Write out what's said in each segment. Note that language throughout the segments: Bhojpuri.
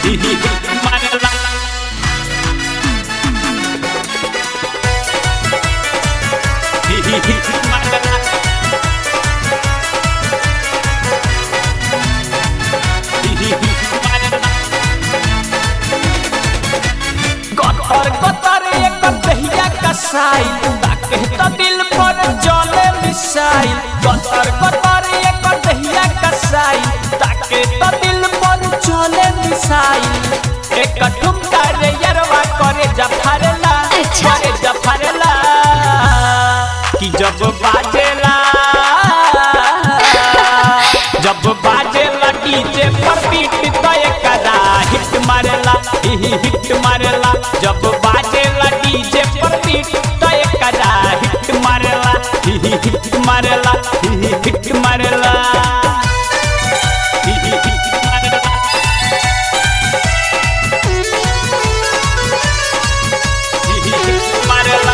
मारेला मारेला गतर गतर एक दहिया कसाई ताके तो दिल पर चले मिसाई गतर गतर एक दहिया कसाई ताके तो दिल पर चले मिसाई एक ठुमका रे यरवा करे जफरला अच्छा। करे जफरला कि जब बाजेला जब बाजेला डीजे पर बीट तो एकरा हिट मारेला ही ही हिट मारेला जब बाजेला डीजे पर बीट तो एकरा हिट मारेला ही ही हिट मारेला ही ही हिट मारेला ही ही हिट मारेला ही ही हिट मारेला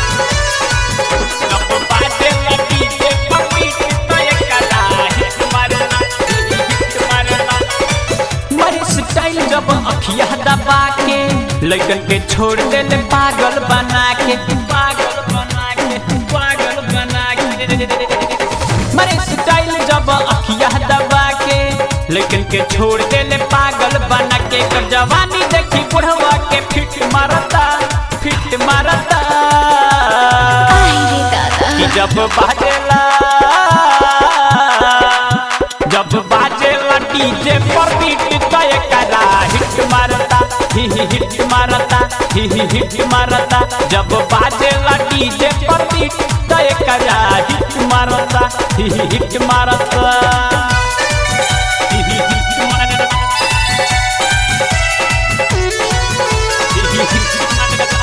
जब बाजेला डीजे पर बीट तो एकरा हिट मारेला ही ही हिट मारेला मरी स्टाइल जब अखिया दबा के लड़कन के छोड़ देले पागल बना के पागल बना के पागल बना के मरी स्टाइल जब अखिया दबा के लड़कन के छोड़ देले पागल बना के कर जवानी देखी बुढ़वा के फिट मारता फिट मारता आई रे दादा कि जब बाजेला जब बाजेला डीजे पर बीट तो एकरा हिट मारता ही ही हिट मारता ही ही हिट मारता जब बाजेला डीजे पर बीट तो एकरा हिट मारता ही ही हिट मारता ही ही हिट मारता ही ही हिट मारता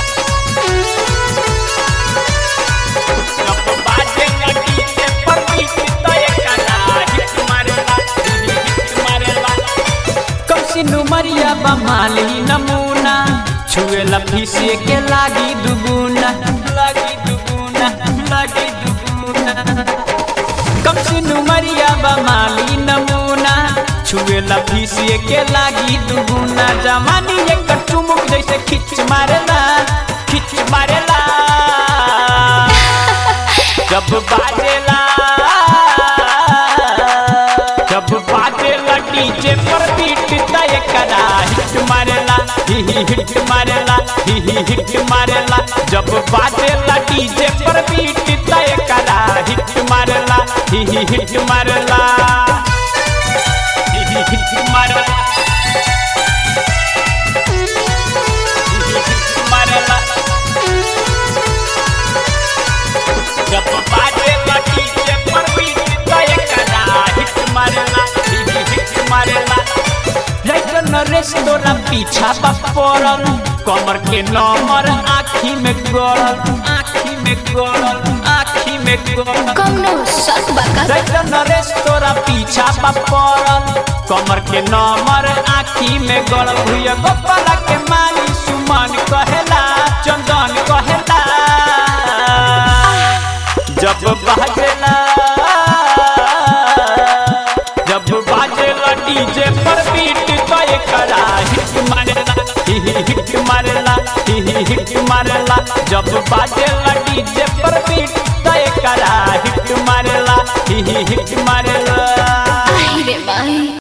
जब बाजेला डीजे पर बीट तो एकरा हिट मारता ही ही हिट मारता कौसी नुमरिया बमाली नमूना छुए लफीसे के लागी दुगुना लागी दुगुना लागी दुगुना कौसी नुमरिया बमाली नमूना छुए लफीसे के लागी दुगुना जवानी एक चुमुक जैसे खिच मारेला खिच मारेला जब बाजेला जब बाजेला डीजे पर बीट तय करा हिट मारेला ही ही हिट मारेला ही ही हिट मारेला जब बाजेला डीजे पर बीट तय करा हिट मारेला ही ही हिट मारेला ही ही हिट मारेला ही ही हिट मारेला जब बाजेला डीजे पर बीट तय करा हिट मारेला ही ही हिट मारेला राइटर नरेश तोरा पीछा बा पड़ल कमर के नंबर आँखी में गड़ल आँखी में गड़ल आँखी में गड़ल कौनो शक बा का राइटर नरेश तोरा पीछा बा पड़ल कमर के नंबर आँखी में गड़ल भुया गोपाला के माली सुमन कहेला चंदन कहेला जब बाजेला जब बाजेला डीजे पर बीट तो एकरा हिट मारेला ही ही हिट मारेला ही ही हिट मारेला जब बाजेला डीजे पर बीट तो एकरा हिट मारेला ही ही हिट मारेला